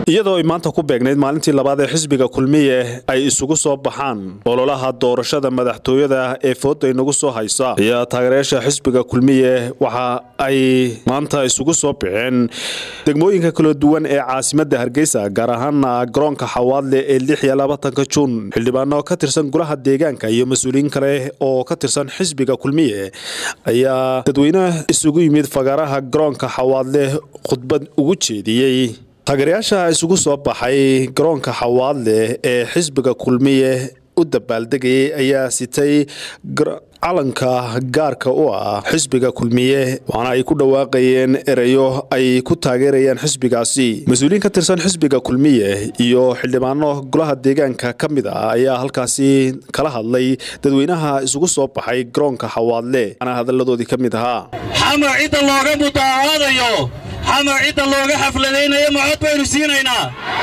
iyadoo ay maanta ku beegnayd maalintii labaad ee xisbiga kulmiye ay isugu soo baxaan ololaha doorashada madaxtooyada ee fooda inagu soo haysa ayaa taageerayaasha xisbiga kulmiye waxa ay maanta isugu soo baxeen degmooyinka kala duwan ee caasimada hargeysa gaar ahaana garoonka xawaadle ee lix iyo labaatanka juun xildhibaano ka tirsan golaha deegaanka iyo mas-uuliyiin kale oo ka tirsan xisbiga kulmiye ayaa dadweynaha isugu yimid fagaaraha garoonka xawaadle khudbad ugu jeediyey taageerayaasha isugu soo baxay garoonka xawaadle ee xisbiga kulmiye u dabaaldegayay ayaa sitay calanka gaarka u ah xisbiga kulmiye waxaana ay ku dhawaaqayeen ereyo ay ku taageerayaan xisbigaasi mas-uuliyiin ka tirsan xisbiga kulmiye iyo xildhibaano golaha deegaanka ka mid ah ayaa halkaasi kala hadlay dadweynaha isugu soo baxay garoonka xawaadle ana hadalladoodii ka mid ahaa xamar cidda looga mutaahadayo xamar cidda looga xafladaynayo macod baynu siinaynaa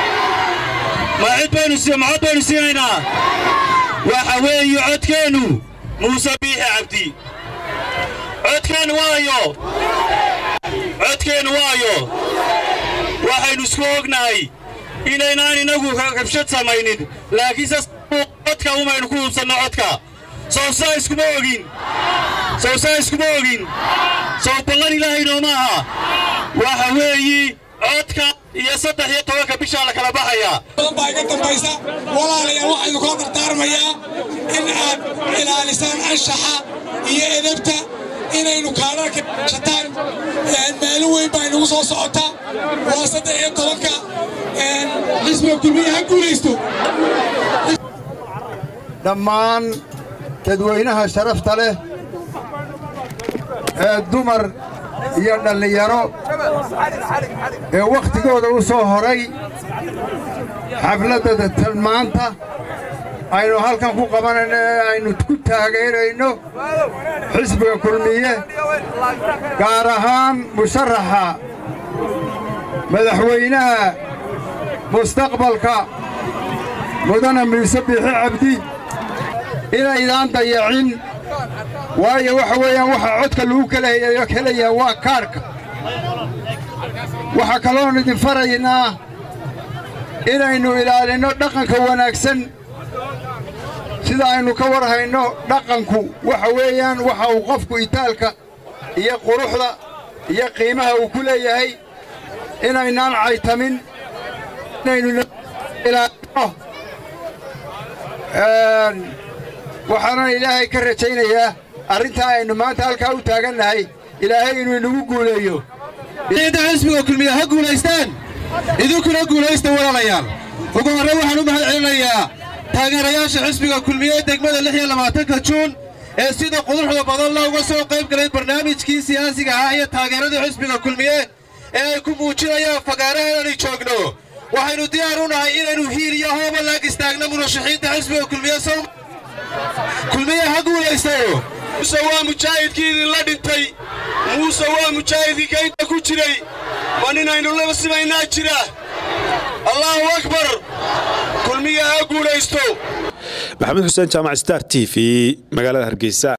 macod baynu siinaynaa waxa weeye codkeennu muuse biixi cabdi codkeennu waayo codkeennu waayo waxaynu isku ognahay inaynaan innagu rabshad samaynin laakiinse codka umaynu ku hubsanno codka sowsaa iskuma ogin sowsaa iskuma ogin sow ballan ilaahayno maaha waxa weeyi codka iyo saddex iyo tobanka bishaa la kala baxayaa badan baa iga dambaysa walaalayaal waxaynu kula dardaarmayaa in aad ilaalisaan anshaxa iyo edabta inaynu kaadharka shataan maalin weyn baa inagu soo socotaa waa saddex iyo tobanka xisbiga kulmiya ha guulaysto dhammaan dadweynaha sharafta leh ee dumar iyo dhallinyaro ee wakhtigooda u soo horay xafladda tilmaanta aynu halkan ku qabanayno ee aynu ku taageerayno xisbiga kulmiye gaar ahaan musharaxa madaxweynaha mustaqbalka mudane muuse biixi cabdi inaydaan dayacin waayo waxa weeyaan waxaa codka lagu kalayo kelayaa waa kaadhka waxaa kaloon idin faraynaa inaynu ilaalinno dhaqanka wanaagsan sida aynu ka war hayno dhaqanku waxa weeyaan waxa uu qofku itaalka iyo quruxda iyo qiimaha uu ku leeyahay inaynaan caytamin inaynu ilaalinno waxaanan ilaahay ka rajaynayaa arrintaa aynu maanta halkaa u taagannahay ilaahay inuu inagu guuleeyo ciidda xisbiga kulmiye ha guulaystaan idinkuna guulaysta walaalayaal ugu horre waxaan u mahad celinayaa taageerayaasha xisbiga kulmiye ee degmada lix iyo labaatanka juun ee sida quduxda badan looga soo qayb galay barnaamijkii siyaasiga ahaa iyo taageeradii xisbiga kulmiye ee ay ku muujinayaan fagaaraha inaanay joogno waxaynu diyaar u nahay inaynu hiil iyo hooba laag istaagno murashaxiinta xisbiga kulmiye kulmiye ha guulaystayo muuse waa mujaahidkii idinla dhintay muuse waa mujaahidkii kaynta ku jiray ma ninaynu laba simaynaa jira allaahu akbar kulmiye ha guulaysto maxamed xuseen jaamac star t v magaalada hargeysa